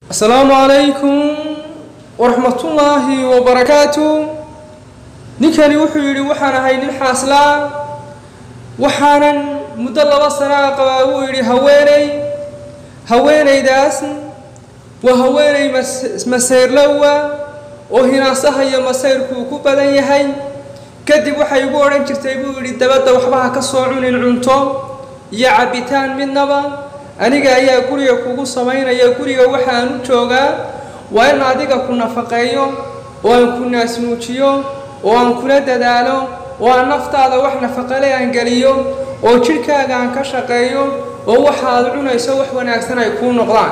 asalaamu calaykum waraxmatullaahi wabarakaatu ninkani wuxuu yidhi waxaan ahay nin xaaslaa waxaanan muddo laba sanaa qabaa wuu yidhi haweeney haweenaydaas waa haweeney masayrlowa oo hinaasaha iyo masayrkuu ku badan yahay kadib waxay igu odhan jirtay buu yidhi dabadda waxba ha ka soo cunin cunto iyo cabbitaan midnaba aniga ayaa guriga kugu samaynaya guriga waxaan u joogaa waa in adiga ku nafaqeeyo oo aan ku naasnuujiyo oo aan kula dadaalo oo aan naftaada wax nafaqale aan geliyo oo jidhkaaga aan ka shaqeeyo oo waxaad cunayso wax wanaagsan ay kuu noqdaan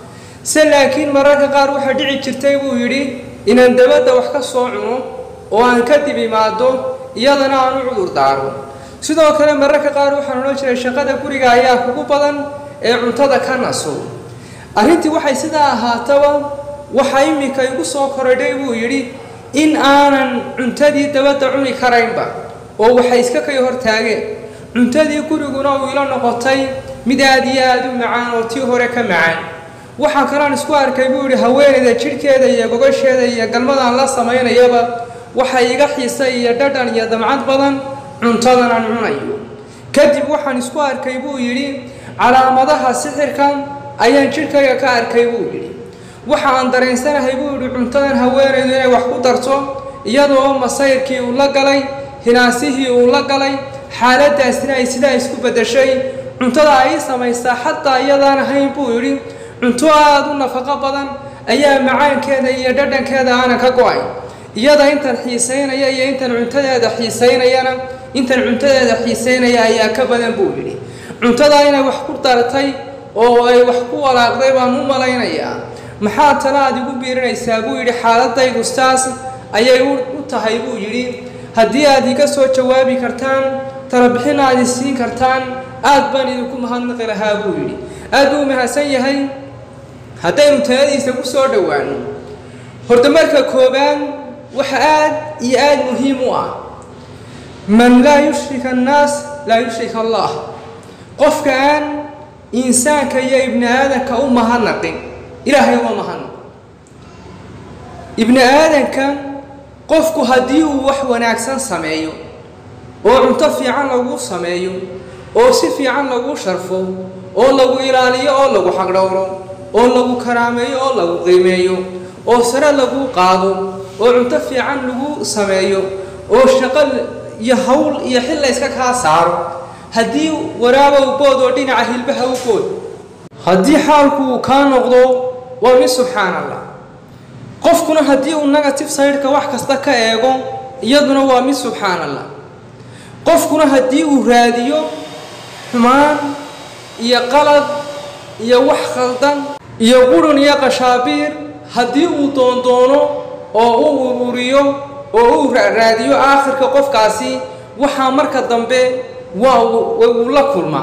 se laakiin mararka qaar waxaa dhici jirtay buu yidhi inaan dabadda wax ka soo cuno oo aan kadib imaado iyadana aan u cudur daaro sidoo kale mararka qaar waxaan odhan jiray shaqada guriga ayaa kugu badan ee cuntada ka naso arrintii waxay sidaa ahaataba waxaa iminka igu soo korodhay buu yidhi in aanan cuntadii dabadda cuni karaynba oo waxay iska kay hortaageen cuntadii guriguna uu ila noqotay mid aad iyo aada u macaan oo tii hore ka macaan waxaa kalean isku arkay buu yidhi haweenayda jidhkeeda iyo gogasheeda iyo galmadaan la samaynayaba waxay iga xiisa iyo dhadhan iyo damcad badan cuntadan aan cunayo kadib waxaan isku arkay buu yidhi calaamadaha sixirka ayaan jidhkayga ka arkay buu yidhi waxa aan dareensanahay buu yidhi cuntadan haweenaydu inay wax ku darto iyadoo masayrkii uu la galay hinaasihii uu la galay xaaladaasina ay sidaa isku beddeshay cuntada ay samaysaa xataa iyadaan ahayn buu yidhi cunto aada u nafaqo badan ayaa macaankeeda iyo dhadhankeeda aanan ka go-ay iyada intan xiisaynaya iyo intan cuntadeeda xiisaynayana intan cuntadeeda xiisaynaya ayaa ka badan buu yidhi cuntadaa inay wax ku dartay oo ay wax ku walaaqday baan u malaynayaa maxaa tala aad igu biirinaysaa buu yidhi xaaladaydu saas ayay u tahay buu yidhi haddii aad iga soo jawaabi kartaan talabixin aad isiin kartaan aad baan idinku mahadnaqi lahaa buu yidhi aad buu mahadsan yahay haddaynu taladiisa ku soo dhowaano horta marka koobaad waxa aad iyo aada muhiim u ah man laa yushrik annaas laa yushrik allah qofka aan insaanka iyo ibni aadanka u mahadnaqin ilaahay uma mahadnaq ibni aadanka qofku haddii uu wax wanaagsan sameeyo oo cunto fiican lagu sameeyo oo si fiican lagu sharfo oo lagu ilaaliyo oo lagu xaqdhowro oo lagu karaameeyo oo lagu qiimeeyo oo sare lagu qaado oo cunto fiican lagu sameeyo oo shaqo iyo hawl iyo xil la yska kaa saaro haddii waraabow bood oo dhinaca hilbaha u bood haddii xaalku uu kaa noqdo waa mid subxaan allah qofkuna haddii uu negative sideka wax kasta ka eego iyaduna waa mid subxaan allah qofkuna haddii uu raadiyo xumaan iyo qalad iyo wax khaldan iyo qurun iyo qashaabiir haddii uu doondoono oo u ururiyo oo uu raadiyo aakhirka qofkaasi waxaa marka dambe waa uu la kulmaa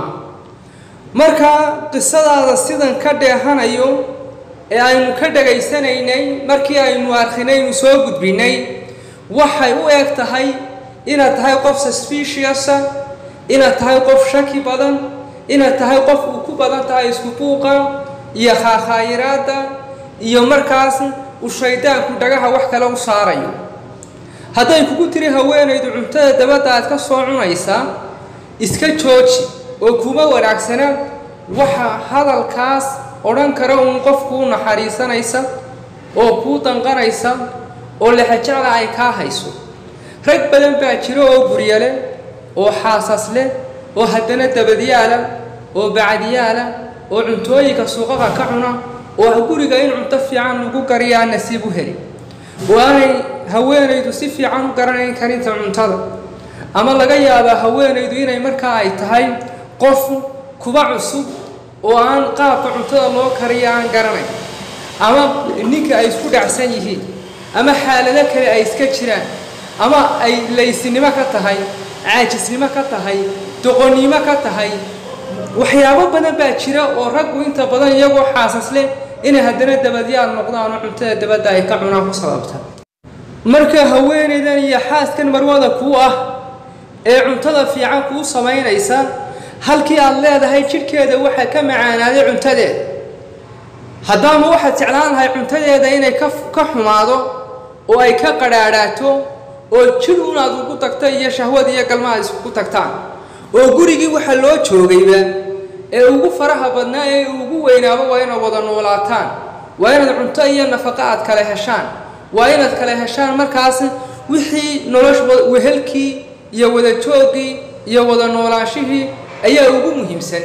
marka qisadaada sidan ka dheehanayo ee aynu ka dhegaysanaynay markii aynu arkhinaynu soo gudbinay waxay u eg tahay inaad tahay qof suspiciousa inaad tahay qof shaki badan inaad tahay qof uu ku badan tahay isku buuqa iyo khaakhayiraadda iyo markaas uu shaydaanku dhagaha wax kale u saarayo hadday kugu tiri haweenaydu cuntada dabadda aad ka soo cunaysaa iska jooji oo kuma wanaagsana waxa hadalkaas odhan kara uun qof kuu naxariisanaysa oo kuu danqanaysa oo lexajecla ay kaa hayso rag badan baa jiro oo gurya leh oo xaasas leh oo haddana dabadyaala oo bacdiyaala oo cuntooyinka suuqaqa ka cuna oo guriga in cunto fiican lagu kariyaa nasiib u heli oo aanay haweenaydu si fiican u garanayn karinta cuntada ama laga yaabaa haweenaydu inay markaa ay tahay qof kuba cusub oo aan qaabka cuntada loo kariya aan garanayn ama ninka ay isku dhacsan yihiin ama xaalado kale ay iska jiraan ama ay laysinimo ka tahay caajisnimo ka tahay doqonnimo ka tahay waxyaabo badan baa jira oo raggu inta badan iyagoo xaasas leh inay haddana dabadyaal noqdaan oo cuntada dabadda ay ka cunaan ku sababta marka haweenaydan iyo xaaskan marwada kuu ah ee cuntada fiican kuu samaynaysa halkii aad leedahay jidhkeeda waxaa ka macaanaaday cuntadeeda haddaama waxaad jeclaan lahay cuntadeeda inay ka ka xumaado oo ay ka qadhaadhaato oo jir unaad ugu tagta iyo shahwad iyo galma aad iskugu tagtaan oo gurigii waxa loo joogayba ee ugu faraha badnaa ee ugu weynaaba waa inaad wada noolaataan waa inaad cunto iyo nafaqo aad kala heshaan waa inaad kala heshaan markaas wixii nolosha wehelkii iyo wada jooggii iyo wada noolaanshihii ayaa ugu muhiimsan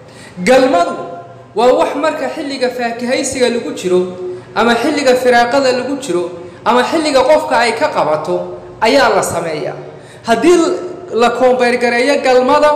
galmadu waa wax marka xilliga faakahaysiga lagu jiro ama xilliga firaaqada lagu jiro ama xilliga qofka ay ka qabato ayaa la sameeyaa haddii la koombeyrgareeyo galmada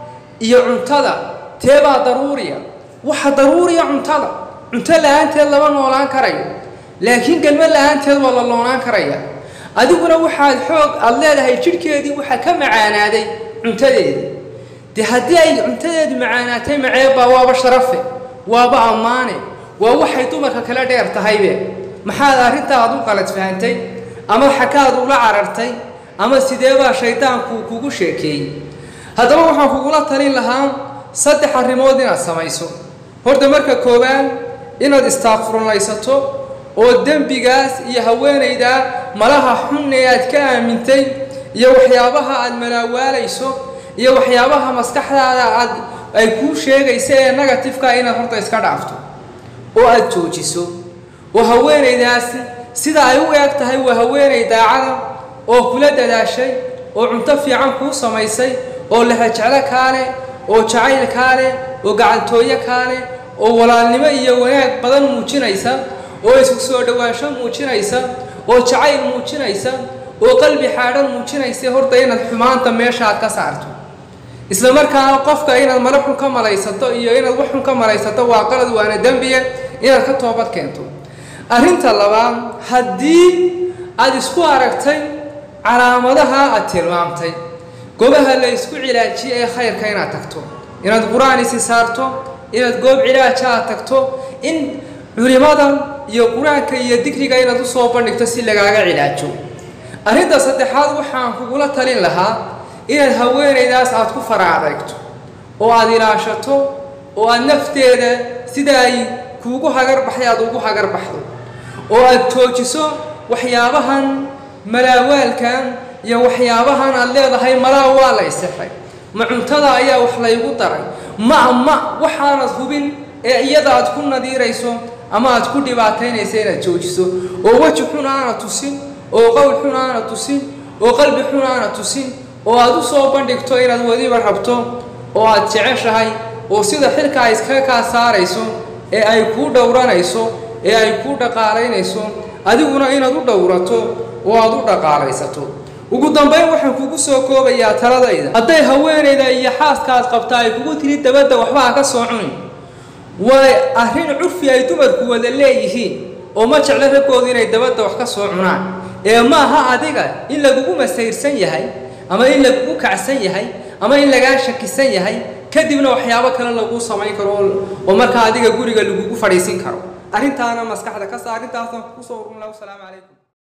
iyo cuntada teebaa daruuriya waxa daruuriya cuntada cunto la-aanteed lama noolaan karayo laakiin galmo la-aanteed waa la loonaan karaya adiguna waxaad xoog aada leedahay jidhkeedii waxaa ka macaanaaday cuntadeedii dee haddii ay cuntadeedu macaanaatay maceebbaa waaba sharafe waaba ammaane waa waxay dumarka kala dheer tahaybe maxaad arrintaad u qalad fahantay ama xakaad ula carartay ama sideebaa shaydaanku kugu sheekeeyey haddaba waxaan kugula talin lahaa saddex arrimood inaad samayso horta marka koowaad inaad istaaqfurnaysato oo dembigaas iyo haweenaydaa malaha xun ee aad ka aamintay iyo waxyaabaha aad malaawaalayso iyo waxyaabaha maskaxdaada aad ay kuu sheegaysa ee negatifeka inaad horta iska dhaafto oo aad joojiso oo haweenaydaasi sida ay u eeg tahay waa haweenay daacada oo kula dadaashay oo cunto fiican kuu samaysay oo lexajeclo kaa leh oo jacayl kaa leh oo gacantooyo kaa leh oo walaalnimo iyo wanaag badan muujinaysa oo isku soo dhowaansho muujinaysa oo jacayl muujinaysa oo qalbi xaadhan muujinaysa horta inaad xumaanta meeshaaad ka saarto isla markaana qofka inaad mala xun ka malaysato iyo inaad wax xun ka malaysato waa qalad waana dembiya inaad ka toobad keento arrinta labaad haddii aad isku aragtay calaamadaha aad tilmaamtay goobaha la isku cilaajiye ee khayrka inaad tagto inaad qur-aan isi saarto inaad goob cilaaja aad tagto in culimada iyo qur-aanka iyo digriga inaad usoo bandhigto si lagaaga cilaajo arrinta saddexaad waxaan kugula talin lahaa inaad haweenaydaas aad ku fara adeegto oo aad ilaashato oo aad nafteeda sida ay kuugu hagarbaxay aad ugu hagarbaxdo oo aad joojiso waxyaabahan malaawaalkan iyo waxyaabahan aad leedahay malaa waa la isixay ma cuntada ayaa wax laygu daray ma ma waxaanad hubin ee iyada aad ku nadiirayso ama aad ku dhibaataynaysa inaad joojiso oo weji xun aana tusin oo qowl xun aana tusin oo qalbi xun aana tusin oo aad u soo bandhigto inaad wadiba rabto oo aad jeceshahay oo sida xilka ay iskaga kaa saarayso ee ay kuu dhowranayso ee ay kuu dhaqaalaynayso adiguna inaad u dhowrato oo aad u dhaqaalaysato ugu dambayn waxaan kugu soo koobayaa taladayda hadday haweenayda iyo xaaskaad qabtaa ay kugu tiri dabadda waxba ha ka soo cunin waa arrin curfi ay dumarku wada leeyihiin oo ma jeclo raggoodu inay dabadda wax ka soo cunaan ee maaha adiga in lagugu masayrsan yahay ama in lagugu kacsan yahay ama in lagaa shakisan yahay kadibna waxyaabo kale laguu samayn karo oo markaa adiga guriga lagugu fadhiisin karo arrintaana maskaxda ka saa arrintaasaan kusoo urun laha wasalaamu calaykum